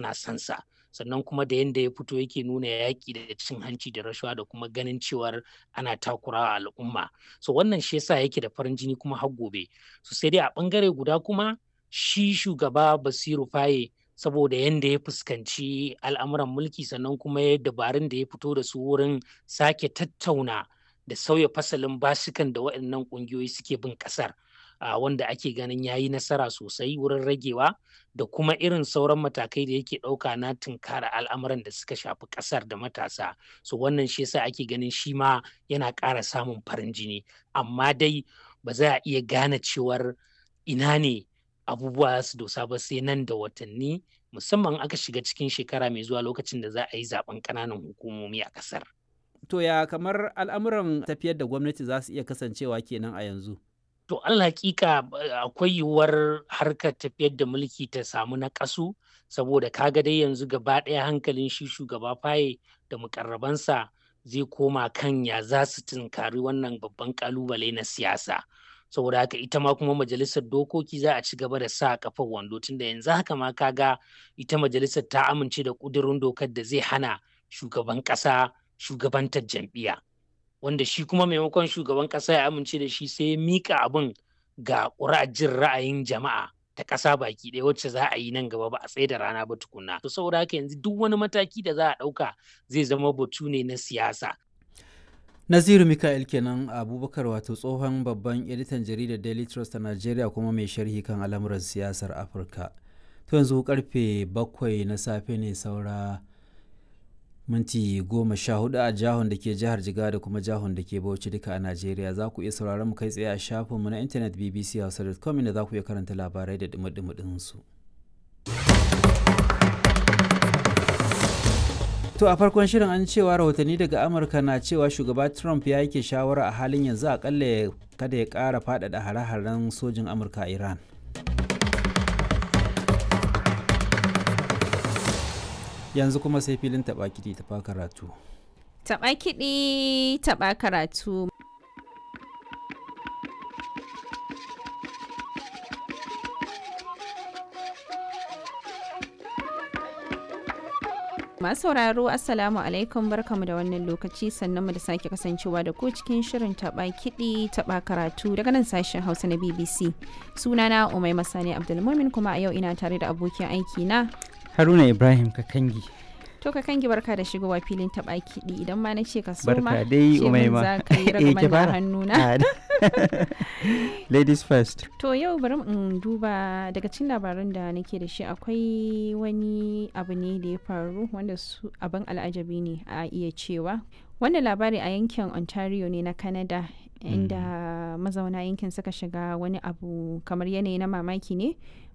suna son sa sannan kuma da yanda ya fito yake nuna yaƙi da cin hanci da rashawa da kuma ganin cewar ana takurawa al'umma so wannan shi yasa yake da farin jini kuma har gobe so sai dai a ɓangare guda kuma shi shugaba Basiru Faye saboda yanda ya fuskanci al'amuran mulki sannan kuma ya dabarun da ya fito da su wurin sake tattauna da sauya fasalin basukan da waɗannan ƙungiyoyi suke bin ƙasar uh, wanda ake ganin ya yi nasara sosai wurin ragewa da kuma irin sauran matakai da yake ɗauka na tunkara al'amuran da suka shafi ƙasar da matasa so wannan shi yasa ake ganin shi ma yana ƙara samun farin jini amma dai ba za a iya gane cewar ina ne abubuwa su dosa ba sai nan da watanni musamman aka shiga cikin shekara mai zuwa lokacin da za a yi zaben ƙananan hukumomi a ƙasar. To ya kamar al'amuran tafiyar da gwamnati za su iya kasancewa kenan a yanzu? To Allah hakika akwai yiwuwar harkar tafiyar da mulki ta samu na ƙasu saboda kaga dai yanzu gaba ɗaya hankalin shi shugaba faye da mukarrabansa zai koma kan ya za su tunkari wannan babban ƙalubale na siyasa. saboda haka ita ma kuma majalisar dokoki za a ci gaba da sa kafar wando tunda yanzu haka ma kaga ita majalisar ta amince da ƙudurin dokar da zai hana shugaban ƙasa shugabantar jam'iyya wanda shi kuma maimakon shugaban ƙasa ya amince da shi sai ya mika abin ga jin ra'ayin jama'a ta ƙasa baki ɗaya wacce za a yi nan gaba ba a tsaye da rana ba tukunna to saboda haka yanzu duk wani mataki da za a ɗauka zai zama batu ne na siyasa Naziru Mikael kenan Abubakar wato tsohon babban editan jaridar Daily Trust a Najeriya kuma mai sharhi kan al'amuran siyasar Afirka. To yanzu karfe bakwai na safe ne saura minti goma sha hudu a jihon da ke jihar Jiga da kuma jihon da ke Bauchi duka a Najeriya za ku iya sauraron mu kai tsaye a shafinmu na intanet bbchausa.com inda za ku iya karanta labarai da dumi su. To a farkon shirin an cewa rahotanni daga Amurka na cewa shugaba Trump ya yake shawara a halin yanzu akalla kada ya ƙara faɗaɗa hare-haren sojin Amurka a Iran. Yanzu kuma sai filin taɓa kiɗi taɓa karatu. Taɓa kiɗi taɓa karatu. Masu sauraro Assalamu alaikum barkamu da wannan lokaci sannan mu da sake kasancewa da ku cikin shirin taba kiɗi taba karatu daga nan sashen Hausa na BBC. Sunana Umai Masani Abdulmumin kuma a yau ina tare da abokin aiki na Haruna Ibrahim Kakangi. To ka kangi barka da shigowa filin taba kiɗi idan ma na ce ka soma Barka dai Umaima. za ka yi ragaman da hannuna. Ladies first. To yau bari in duba daga cikin labaran da nake da shi akwai wani abu ne da ya faru wanda su abin al'ajabi ne a iya cewa. Wannan labari a yankin Ontario ne na Canada inda mazauna yankin suka shiga wani abu kamar yanayi na mamaki ne